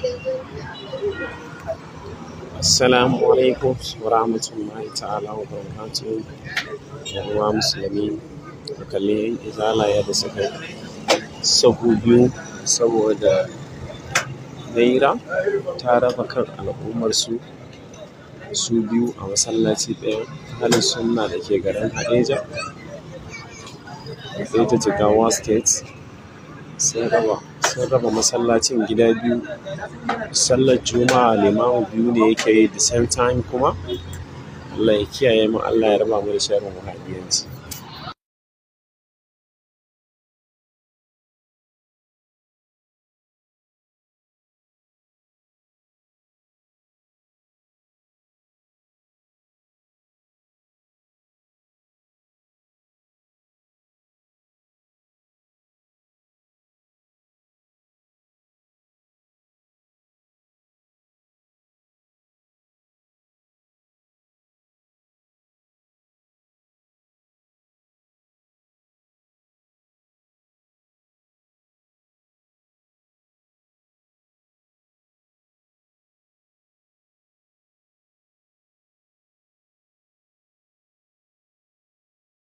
Assalamu alaikum wa rahmatullahi ta'ala wa barakatuhu. ‘Yan uwa musulmi, ku kalli ‘yan izala yadda suka yi sahu biyu saboda Naira ta raba kan al'ummarsu su biyu a masallaci ɗaya. Ahlus sunna da ke garin Haɗeja, Haɗeja Jigawa State sun raba, sun raba masallacin gida biyu. Sallar Juma'a limamu biyu ne yake yi the same time kuma. Allah ya kiyaye mu, Allah ya raba mu da sharrin wahabiyanci.